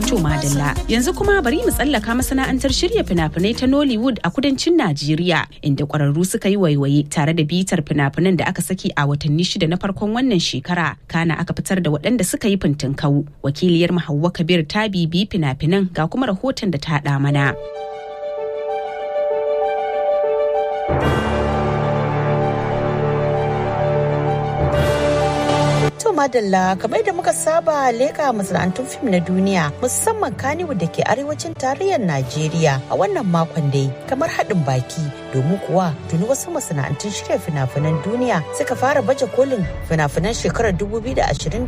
To Madalla yanzu kuma bari mu tsallaka masana'antar shirya fina-finai ta Nollywood a kudancin Najeriya inda kwararru suka yi waiwaye tare da bitar fina-finan da aka saki a watanni shida na farkon wannan shekara kana aka fitar da waɗanda suka yi fintinkau. Wakiliyar Hauwa Kabir ta bibi fina-finan ga kuma rahoton da ta haɗa mana. To madalla kamar da muka saba leka masana'antun fim na duniya musamman kaniwu da ke arewacin tarayyar Najeriya a wannan makon dai kamar haɗin baki domin kuwa tuni wasu masana'antun shirya fina-finan duniya suka fara baje kolin fina-finan shekarar 2026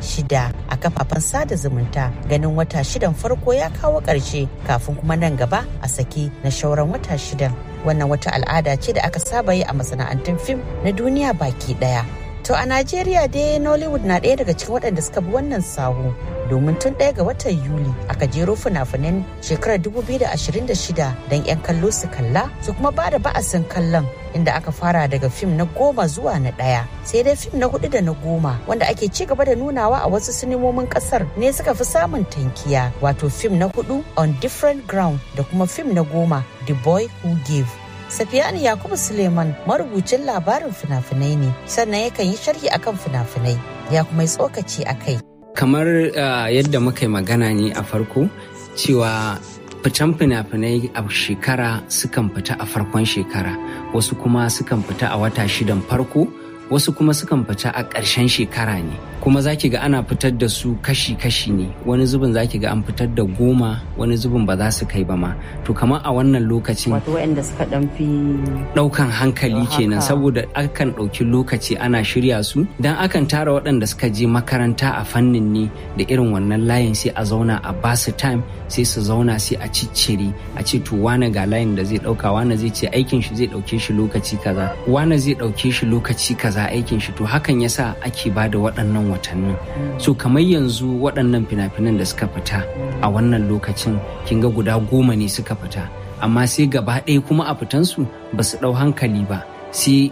a kafafen sada zumunta ganin wata shidan farko ya kawo ƙarshe kafin kuma nan gaba a saki na shauran wata shidan wannan wata al'ada ce da aka saba yi a masana'antun fim na duniya baki ɗaya To a Najeriya dai Nollywood na ɗaya daga cikin waɗanda suka bi wannan sahu domin tun ɗaya ga watan Yuli aka jero fina-finan shekarar 2026 don 'yan kallo su kalla su kuma ba da ba'asin kallon inda aka fara daga fim na goma zuwa na ɗaya sai dai fim na hudu da na goma wanda ake ci gaba da nunawa a wasu sinimomin ƙasar ne suka fi samun tankiya wato fim na hudu on different ground da kuma fim na goma the boy who gave Safiyani Yakubu Suleiman marubucin labarin fina-finai ne sannan yakan yi sharhi akan fina-finai ya kuma yi tsokaci a kai. Kamar uh, yadda muka yi magana ne a farko cewa fitan fina-finai a shekara sukan fita a farkon shekara wasu kuma sukan fita a wata shidan farko wasu kuma sukan fita a ƙarshen shekara ne kuma za ki ga ana fitar da su kashi-kashi ne wani zubin za ki ga an fitar da goma wani zubin ba za su kai ba ma to kamar a wannan lokacin wato waɗanda suka ɗan fi ɗaukan hankali kenan saboda akan ɗauki lokaci ana shirya su dan akan tara waɗanda suka je makaranta a fannin ne da irin wannan layin sai a zauna a basu time sai su zauna sai a ciccire a ce to wane ga layin da zai ɗauka wane zai ce aikin shi zai ɗauke shi lokaci kaza wane zai ɗauke shi lokaci kaza aikin shi to hakan yasa ake ba da waɗannan watannin so kamar yanzu waɗannan fina-finan da suka fita a wannan lokacin kin ga guda goma ne suka fita amma sai gaba ɗaya kuma a fitansu ba su ɗau hankali ba sai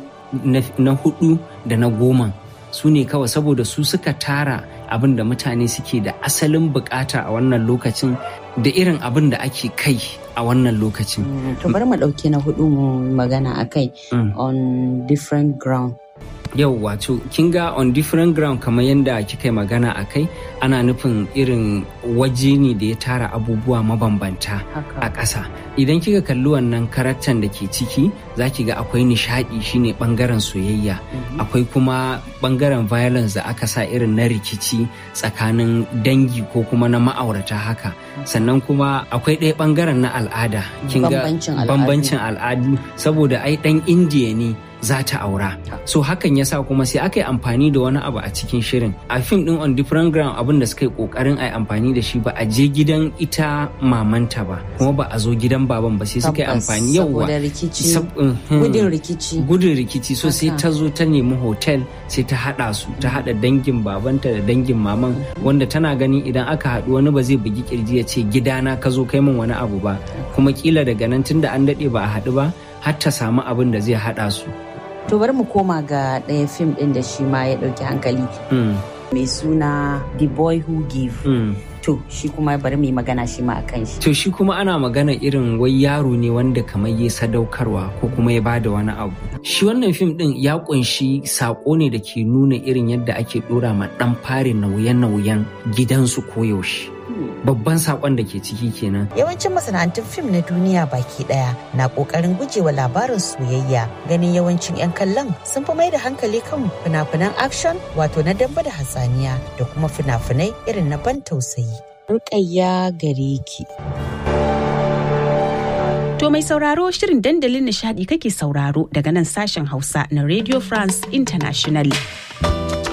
na hudu da na goma su ne kawai saboda su suka tara abin da mutane suke da asalin bukata a wannan lokacin da irin abin da ake kai a wannan lokacin. To bari mu ɗauke na hudu mu magana a kai on different ground. yau wato kin ga on different ground kamar yadda kika yi magana a kai ana nufin irin waje ne da ya tara abubuwa mabambanta a ƙasa idan kika kalli wannan karaktan da ke ciki za ki ga akwai nishaɗi shine ɓangaren soyayya akwai kuma ɓangaren violence da aka sa irin na rikici tsakanin dangi ko kuma na ma'aurata haka sannan kuma akwai ɗaya ɓangaren na al'ada kin ga bambancin al'adu saboda ai ɗan indiya ne za ta aura so hakan yasa kuma sai aka yi amfani da wani abu a cikin shirin a fim din on different ground abin da suka yi kokarin a yi amfani da shi ba a je gidan ita mamanta ba kuma ba a zo gidan baban ba sai suka yi amfani yawa gudun rikici gudun rikici so sai ta zo ta nemi hotel sai ta hada su ta hada dangin babanta da dangin maman wanda tana ganin idan aka haɗu wani ba zai bugi kirji ya ce gidana ka zo kai min wani abu ba kuma kila daga nan tunda an daɗe ba a haɗu ba har ta samu abin da zai haɗa su To bari mu koma ga ɗaya fim ɗin da shi ma ya ɗauki hankali. Mai suna The Boy Who Give. To shi kuma bari mu yi magana shi ma a kan shi. To shi kuma ana magana irin wai yaro ne wanda kamar ya sadaukarwa ko kuma ya bada wani abu. Shi wannan fim ɗin ya ƙunshi saƙo ne da ke nuna irin yadda ake ɗora ma ɗan fari nauye-nauyen gidansu koyaushe. babban sakon da ke ciki kenan. Yawancin masana'antun fim na duniya baki daya na kokarin gujewa labarin soyayya ganin yawancin 'yan kallon sun fi mai da hankali kan fina-finan action wato na damba da hatsaniya da kuma fina-finai irin na ban tausayi. Rukayya gare ki. To mai sauraro shirin dandalin nishadi kake sauraro daga nan sashen Hausa na Radio France International.